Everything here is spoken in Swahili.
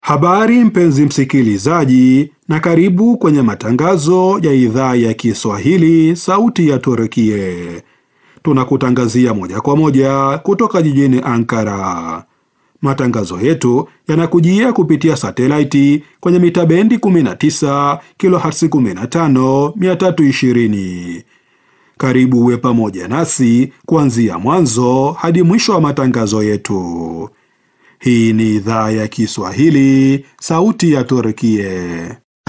Habari mpenzi msikilizaji, na karibu kwenye matangazo ya idhaa ya Kiswahili sauti ya Turkie. Tunakutangazia moja kwa moja kutoka jijini Ankara. Matangazo yetu yanakujia kupitia satelaiti kwenye mita bendi 19 kilohertz 15 320. Karibu uwe pamoja nasi kuanzia mwanzo hadi mwisho wa matangazo yetu. Hii ni idhaa ya Kiswahili, sauti ya Turkie.